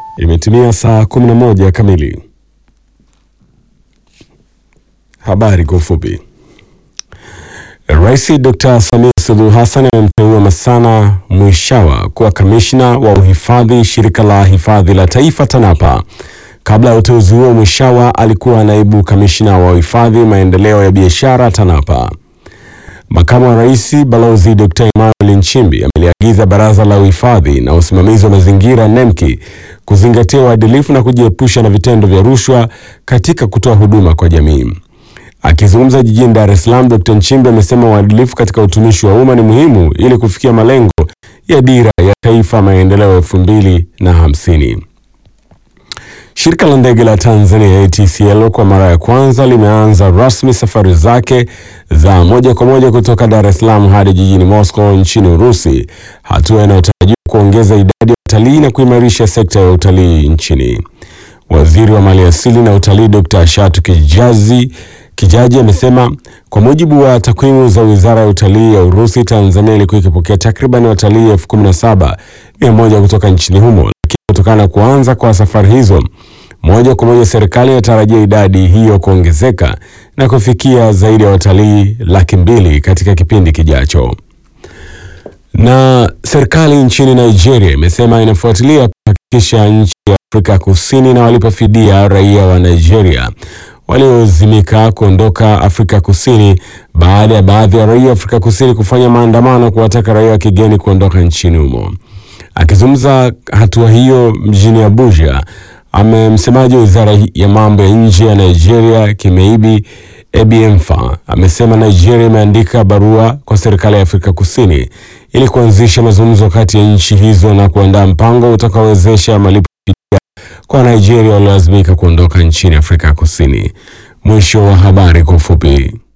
Imetimia saa 11 kamili. Habari kwa ufupi. Rais Dr. Samia Suluhu Hassan amemteua Masana Mwishawa kuwa kamishna wa uhifadhi shirika la hifadhi la taifa TANAPA. Kabla ya uteuzi huo, Mwishawa alikuwa naibu kamishna wa uhifadhi maendeleo ya biashara TANAPA. Makamu wa Rais Balozi Dr. Emmanuel Nchimbi ameliagiza Baraza la Uhifadhi na Usimamizi wa Mazingira NEMKI kuzingatia uadilifu na kujiepusha na vitendo vya rushwa katika kutoa huduma kwa jamii. Akizungumza jijini Dar es Salaam, Dr. Nchimbi amesema uadilifu katika utumishi wa umma ni muhimu ili kufikia malengo ya Dira ya Taifa Maendeleo elfu mbili na hamsini. Shirika la ndege la Tanzania ATCL kwa mara ya kwanza limeanza rasmi safari zake za moja kwa moja kutoka Dar es Salaam hadi jijini Moscow nchini Urusi, hatua inayotarajiwa kuongeza idadi ya utalii na kuimarisha sekta ya utalii nchini. Waziri wa Maliasili na Utalii Dr. Shatu Kijazi Kijaji amesema kwa mujibu wa takwimu za Wizara ya Utalii ya Urusi, Tanzania ilikuwa ikipokea takriban watalii elfu kumi na saba mia moja kutoka nchini humo, lakini kutokana na kuanza kwa safari hizo moja kwa moja, serikali inatarajia idadi hiyo kuongezeka na kufikia zaidi ya watalii laki mbili katika kipindi kijacho. Na serikali nchini Nigeria imesema inafuatilia kuhakikisha nchi ya Afrika Kusini na walipa fidia raia wa Nigeria waliozimika kuondoka Afrika Kusini baada ya baadhi ya raia wa Afrika Kusini kufanya maandamano kuwataka raia wa kigeni kuondoka nchini humo. Akizungumza hatua hiyo mjini Abuja, ame msemaji wa wizara ya mambo ya nje ya Nigeria Kimeibi Ebiemfa amesema Nigeria imeandika barua kwa serikali ya Afrika Kusini ili kuanzisha mazungumzo kati ya nchi hizo na kuandaa mpango utakaowezesha malipo fidia kwa Nigeria waliolazimika kuondoka nchini Afrika Kusini. Mwisho wa habari kwa ufupi.